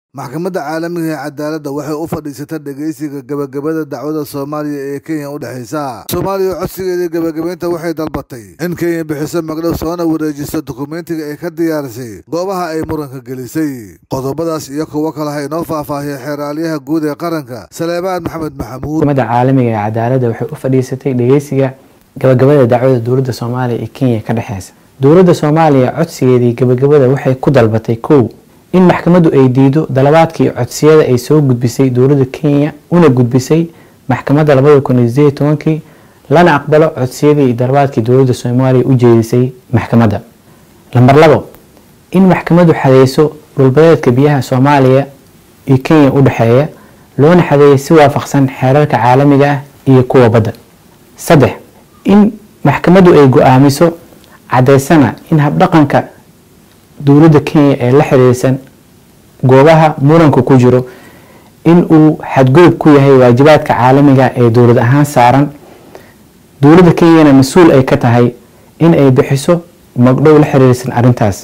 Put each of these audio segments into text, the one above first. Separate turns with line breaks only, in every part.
maxkamadda caalamiga ee cadaaladda waxay u fadhiisatay dhegeysiga gabagabada dacwada soomaaliya ee kenya u dhexaysa soomaaliya codsigeedii gabagabeynta waxay dalbatay in kenya bixiso magdhow soona wareejiso dukumentiga ay ka diyaarisay goobaha ay muranka gelisay qodobadaas iyo kuwo kale ha inoo faahfaahiya xeeraalyaha guud ee qaranka saleebaan maxamed maxamuud
maxkamadda caalamiga ee cadaaladda waxay u fadhiisatay dhegeysiga gabagabada dacwada dowladda soomaaliya iyo kenya ka dhexeysa dowladda soomaaliya codsigeedii gabagabada waxay ku dalbatay kow in maxkamaddu ay diido dalabaadkii codsiyada ay soo gudbisay dowladda kenya una gudbisay maxkamadda labada kun iyo sideed tobankii lana aqbalo codsiyadii iyo dalabaadkii dowladda soomaaliya u jeedisay maxkamadda lamber labo in maxkamaddu xadeyso dhulbadeedka biyaha soomaaliya iyo kenya u dhexeeya loona xadeeyo si waafaqsan xeerarka caalamiga ah iyo kuwa badda saddex in maxkamaddu ay go-aamiso cadeysana in habdhaqanka dowladda kenya ee la xiriirsan goobaha muranka ku jiro in uu xadgudub ku yahay waajibaadka caalamiga ee dowlad ahaan saaran dowladda kenyana mas-uul ay ka tahay in ay bixiso magdhow la xiriirsan arrintaas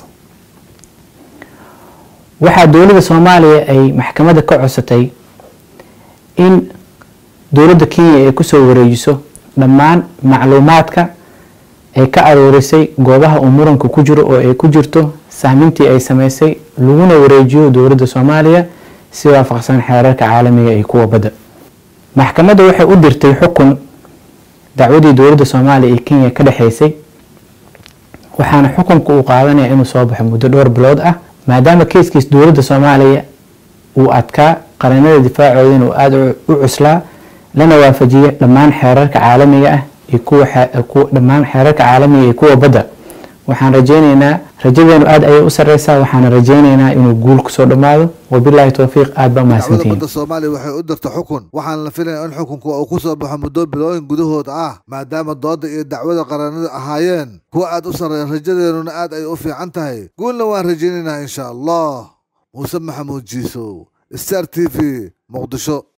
waxaa dowladda soomaaliya ay maxkamadda ka codsatay in dowladda kenya ay kusoo wareejiso dhammaan macluumaadka ay ka aroorisay goobaha uu muranka ku jiro oo ay ku jirto sahmintii ay sameysay laguna wareejiyo dowladda soomaaliya si waafaqsan xeerarka caalamiga iyo kuwa badda maxkamadda waxay u dirtay xukun dacwadii dowladda soomaaliya iyo kenya ka dhexeysay waxaana xukunka uu qaadanaya inuu soo baxo muddo dhowr bilood ah maadaama keiskiis dowladda soomaaliya uu adkaa qaranada difaacooda inuu aada u cuslaa lana waafajiyo dhammaan xeerarka caalamiga ah iyo kuwa dhammaan xeerarka caalamiga iyo kuwa badda waxaan rajeyneynaa rajadeenu aada ayay u sareysaa waxaana rajeyneynaa inuu guul kusoo dhammaado wabilaahi towfiiq aad baa
dacwada
mahadsantihiin
badda soomaaliya waxay u dirta xukun waxaana la filaya in xukunku uu ku soo baxo muddo bilooyin gudahood ah maadaama dooda iyo dacwada qaranadu ahaayeen kuwa aad u sarreeya rajadeenuna aad ay u fiican tahay guulna waan rajeynaynaa insha allah muuse maxamuud jiisow star t v muqdisho